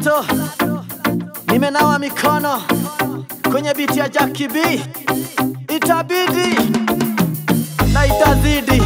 Sato, nimenawa mikono kwenye biti ya Jackie B, itabidi na itazidi.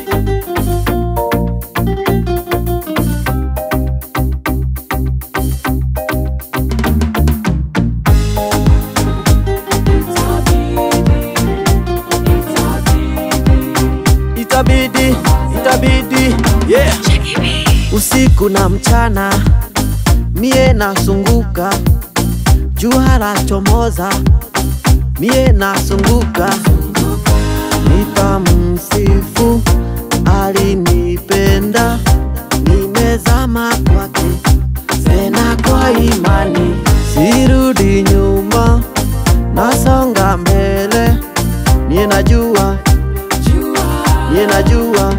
Itabidi, itabidi, yeah. Usiku na mchana mie nasunguka, jua lachomoza, mie nasunguka, nitamsifu alinipenda, nimezama kwake tena kwa imani, sirudi nyuma, nasonga mbele, mie najua, mie najua,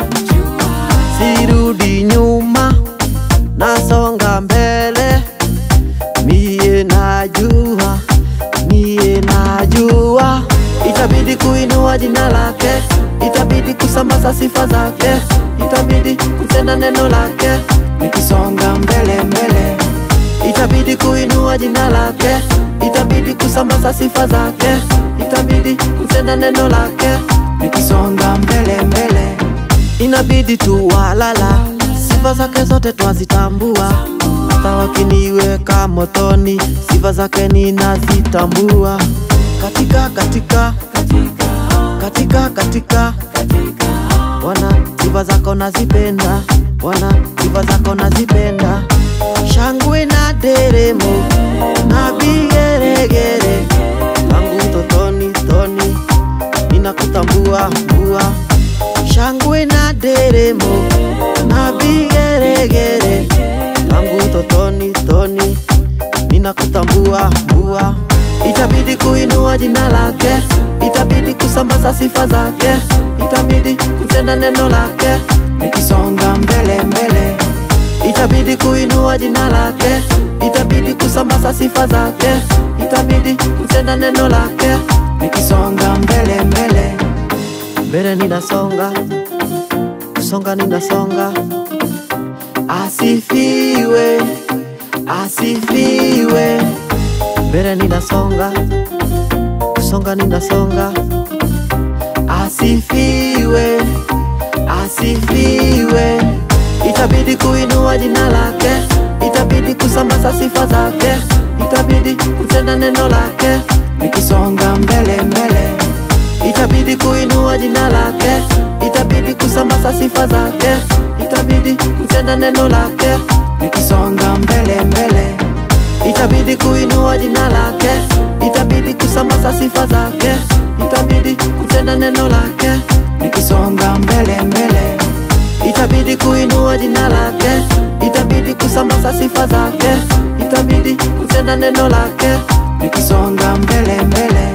sirudi nyuma, nasonga mbele, mie najua, mie najua, itabidi kuinua jina lake, itabidi kusambaza sifa zake, itabidi kutenda neno lake, nikisonga mbele mbele, itabidi kuinua jina lake, itabidi kusambaza sifa zake, itabidi kutenda neno lake, nikisonga mbele mbele inabidi tu walala, sifa zake zote twazitambua, hata wakiniweka motoni, sifa zake ninazitambua. Katika katika katika katika Bwana, sifa zako nazipenda Bwana, sifa zako nazipenda, shangwe na deremo na vigeregere tangu totoni toni ninakutambua mbua shangwe na deremo na vigeregere tangu totoni toni ninakutambua mbua itabidi kuinua jina lake itabidi kusambaza sifa zake itabidi kutenda neno lake nikisonga mbele mbele itabidi kuinua jina lake itabidi kusambaza sifa zake itabidi kutenda neno lake nikisonga mbele mbele mbele ninasonga kusonga ninasonga asifiwe asifiwe mbele ninasonga kusonga ninasonga asifiwe asifiwe itabidi kuinua jina lake itabidi kusambaza sifa zake itabidi kutenda neno lake nikisonga mbele mbele itabidi kuinua jina lake itabidi kusambaza sifa zake itabidi kutenda neno lake nikisonga mbele mbele itabidi kuinua jina lake itabidi kusambaza sifa zake itabidi kutenda neno lake nikisonga mbele mbele itabidi kuinua jina lake itabidi kusambaza sifa zake itabidi kutenda neno lake nikisonga mbele mbele